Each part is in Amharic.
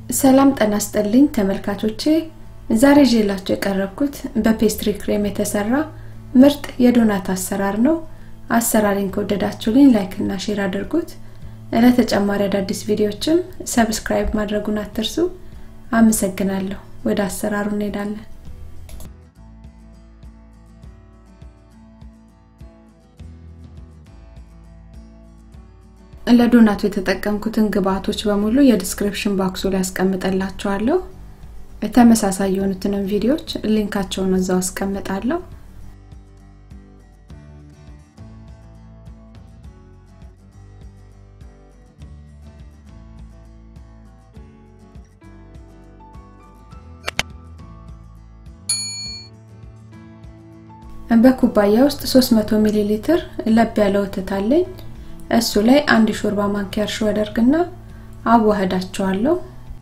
ሰላም ጤና ይስጥልኝ ተመልካቾቼ ዛሬ ይዤላችሁ የቀረብኩት በፔስትሪ ክሬም የተሰራ ምርጥ የዶናት አሰራር ነው አሰራሪን ከወደዳችሁልኝ ላይክ እና ሼር አድርጉት ለተጨማሪ አዳዲስ ቪዲዮዎችም ሰብስክራይብ ማድረጉን አትርሱ አመሰግናለሁ ወደ አሰራሩ እንሄዳለን ለዶናቱ የተጠቀምኩትን ግብአቶች በሙሉ የዲስክሪፕሽን ባክሱ ላይ አስቀምጠላችኋለሁ ተመሳሳይ የሆኑትንም ቪዲዮዎች ሊንካቸውን እዛው አስቀምጣለሁ በኩባያ ውስጥ 300 ሚሊ ሊትር ለብ ያለ ወተት አለኝ እሱ ላይ አንድ ሾርባ ማንኪያ እርሾ አደርግና አዋህዳቸዋለሁ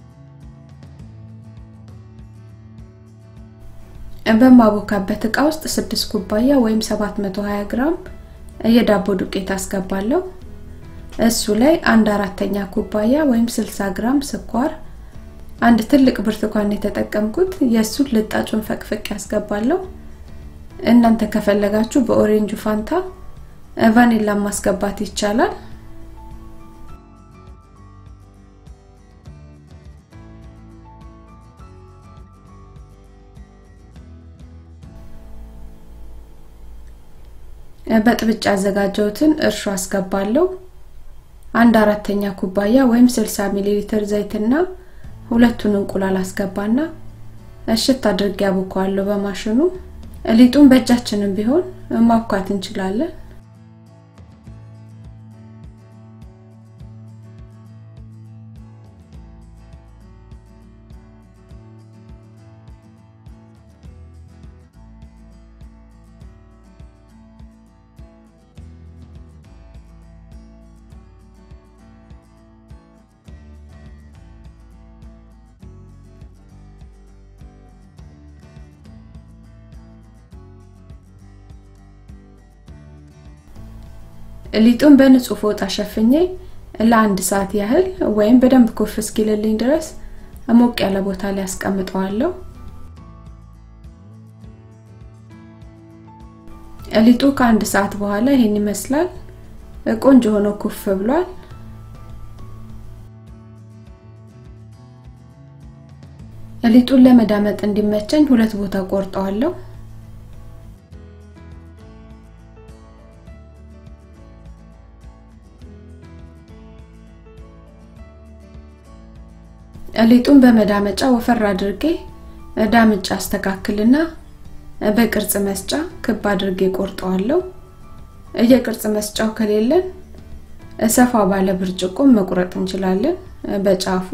በማቦካበት እቃ ውስጥ 6 ኩባያ ወይም 720 ግራም የዳቦ ዱቄት አስገባለሁ እሱ ላይ አንድ አራተኛ ኩባያ ወይም 60 ግራም ስኳር አንድ ትልቅ ብርቱካን የተጠቀምኩት የእሱን ልጣጩን ፈቅፍቅ ያስገባለሁ እናንተ ከፈለጋችሁ በኦሬንጁ ፋንታ ቫኒላ ማስገባት ይቻላል በጥብጭ ያዘጋጀሁትን እርሾ አስገባለሁ አንድ አራተኛ ኩባያ ወይም 60 ሚሊ ሊትር ዘይትና ሁለቱን እንቁላል አስገባና እሽት አድርጌ ያቦካዋለሁ በማሽኑ ሊጡን በእጃችንም ቢሆን ማብኳት እንችላለን ሊጡን በንጹህ ፎጣ ሸፍኜ ለአንድ ሰዓት ያህል ወይም በደንብ ኩፍ እስኪልልኝ ድረስ ሞቅ ያለ ቦታ ላይ አስቀምጠዋለሁ ሊጡ ከአንድ ሰዓት በኋላ ይሄን ይመስላል ቆንጆ ሆኖ ኩፍ ብሏል ሊጡን ለመዳመጥ እንዲመቸኝ ሁለት ቦታ ቆርጠዋለሁ ሊጡን በመዳመጫ ወፈር አድርጌ ዳምጫ አስተካክልና በቅርጽ መስጫ ክብ አድርጌ ቆርጠዋለሁ የቅርጽ መስጫው ከሌለን ሰፋ ባለ ብርጭቆ መቁረጥ እንችላለን በጫፉ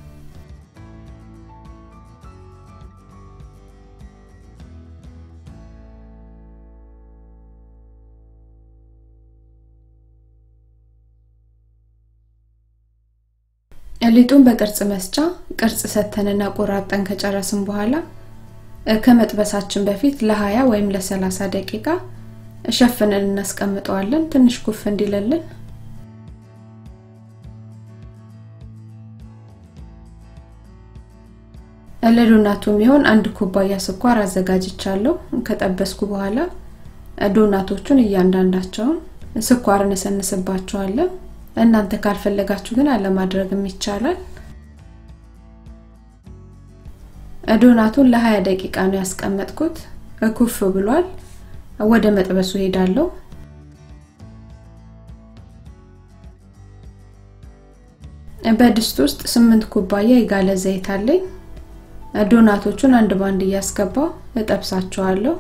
ሊጡን በቅርጽ መስጫ ቅርጽ ሰተንና ቆራርጠን ከጨረስን በኋላ ከመጥበሳችን በፊት ለ20 ወይም ለ30 ደቂቃ ሸፍነን እናስቀምጠዋለን ትንሽ ኩፍ እንዲልልን ለዶናቱ የሚሆን አንድ ኩባያ ስኳር አዘጋጅቻለሁ ከጠበስኩ በኋላ ዶናቶቹን እያንዳንዳቸውን ስኳር እንሰንስባቸዋለን እናንተ ካልፈለጋችሁ ግን አለማድረግም ይቻላል ዶናቱን ለ20 ደቂቃ ነው ያስቀመጥኩት ኩፍ ብሏል ወደ መጥበሱ ሄዳለሁ በድስት ውስጥ 8 ኩባያ የጋለ ዘይት አለኝ ዶናቶቹን አንድ ባንድ እያስገባው እጠብሳቸዋለሁ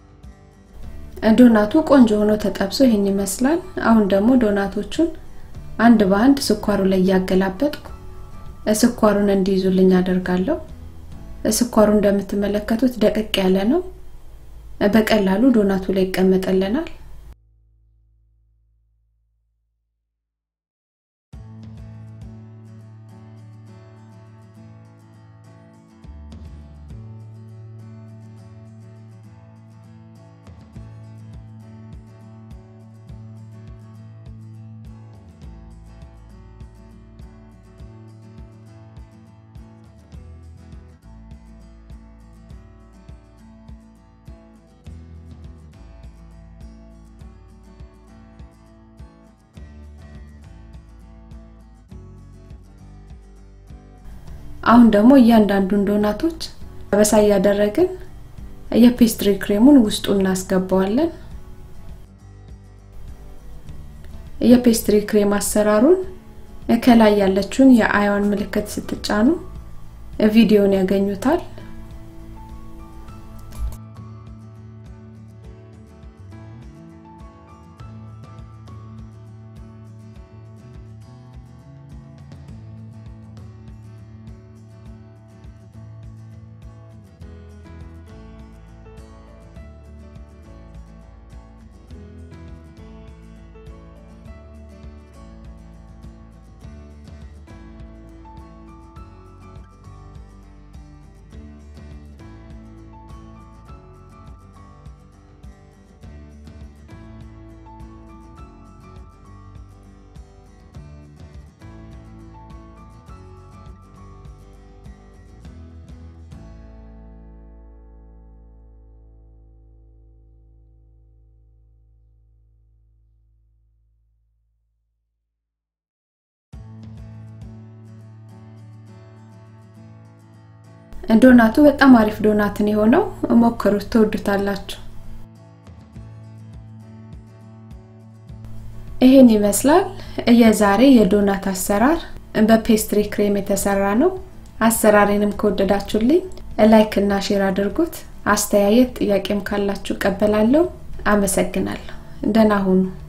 ዶናቱ ቆንጆ ሆኖ ተጠብሶ ይህን ይመስላል አሁን ደግሞ ዶናቶቹን አንድ በአንድ ስኳሩ ላይ እያገላበጥኩ ስኳሩን እንዲይዙልኝ አደርጋለሁ። ስኳሩ እንደምትመለከቱት ደቀቅ ያለ ነው። በቀላሉ ዶናቱ ላይ ይቀመጥልናል። አሁን ደግሞ እያንዳንዱን ዶናቶች በሳ እያደረግን የፔስትሪ ክሬሙን ውስጡ እናስገባዋለን። የፔስትሪ ክሬም አሰራሩን ከላይ ያለችውን የአይዋን ምልክት ስትጫኑ ቪዲዮን ያገኙታል። ዶናቱ በጣም አሪፍ ዶናትን የሆነው ሞክሩት፣ ትወዱታላችሁ። ይሄን ይመስላል የዛሬ የዶናት አሰራር በፔስትሪ ክሬም የተሰራ ነው። አሰራሬንም ከወደዳችሁልኝ ላይክ እና ሼር አድርጉት። አስተያየት ጥያቄም ካላችሁ ቀበላለሁ። አመሰግናለሁ። ደህና ሁኑ።